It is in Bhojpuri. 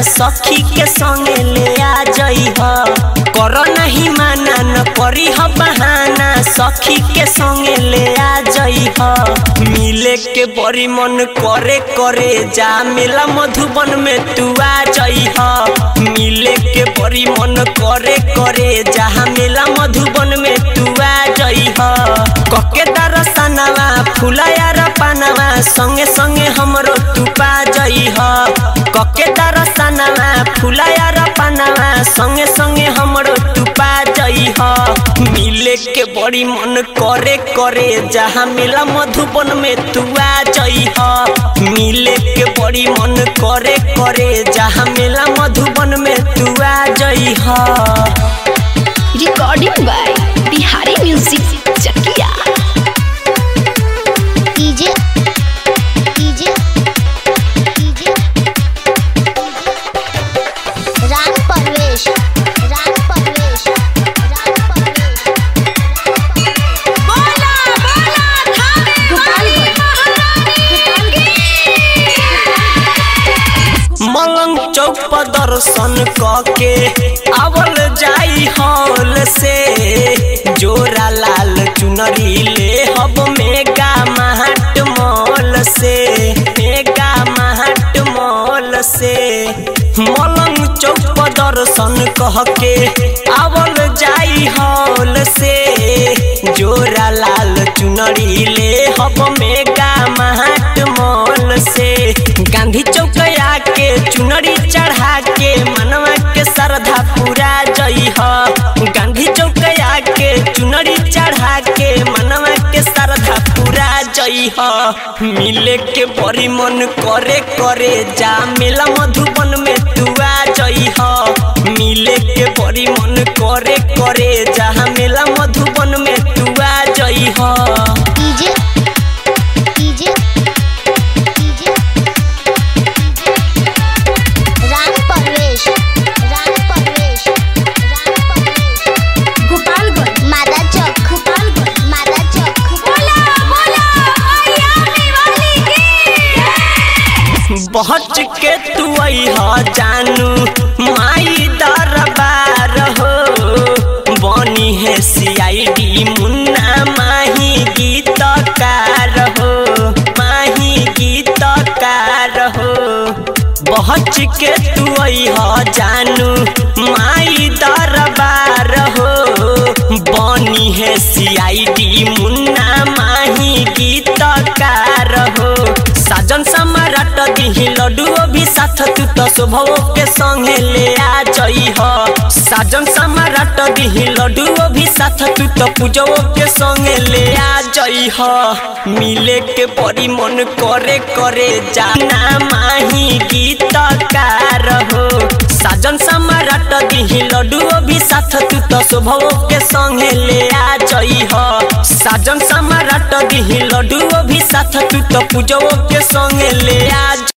सखी के संगे ले आ जई ह कर नहीं माना न करी ह बहाना सखी के संगे ले आ जई ह मिले के बड़ी मन करे करे जा मेला मधुबन में तू आ जई ह मिले के बड़ी मन करे करे जहाँ मेला मधुबन में तू आ जई ह कके दरसनवा फुलाया र पानवा संगे संगे हमरो तू पा जई ह कके दरसनवा फुलाया र पानवा संगे संगे हमरो तू पा जई ह मिले के बड़ी मन करे करे जहाँ मेला मधुबन में तू आ जई ह मिले के बड़ी मन करे करे जहाँ मेला मधुबन में तू आ जई ह recording by Bihari music Chakiya DJ DJ DJ Raj Parvesh Raj Parvesh Raj Parvesh बोला बोला थाने मलंग चौक पर दर्शन कके आवल जाई हॉल से जोरा लाल चुनरी ले हब मेगा महट मॉल से मेगा महट मॉल से मलंग चौक पर दर्शन कह के आवल जाई हॉल से जोरा लाल चुनरी ले हब मेगा महट मॉल से गांधी चौक के चुनरी चढ़ा के मनवा के श्रद्धा पूरा जई ह गांधी चौक के चुनरी चढ़ा के मनवा के श्रद्धा पूरा जई ह मिले के बड़ी मन करे करे जा मेला मधुबन में तू आ जई ह मिले के बड़ी मन करे करे जहाँ मेला मधुबन में तू आ जई ह DJ DJ DJ Raj Parvesh Raj Parvesh Raj Parvesh Gopalganj मादा चौक गोपालगंज मादा चौक बोला बोला मैया वाली की बहच के तू अहा जानू माई दरबार हो बनी है सीआईडी मुन्ना माही गीतकार हो माही गीतकार हो बहच के तू अहा जानू माई दरबार हो बनी है सीआईडी मुन्ना माही गीतकार हो साजन सम्राट दिही लड्डू भी साथ तू तो शोभो के संगे ले आ जई ह साजन सम्राट दिही लड्डू भी साथ तू तो पूजो के संगे ले आ जई ह मिले के बड़ी मन करे करे जाना माही गीतकार हो साजन सम्राट दिही लड्डू भी साथ तू तो शोभो के संगे ले आ जई ह साजन सम्राट दिही लड्डू भी साथ तू तो पूजो के संगे ले आ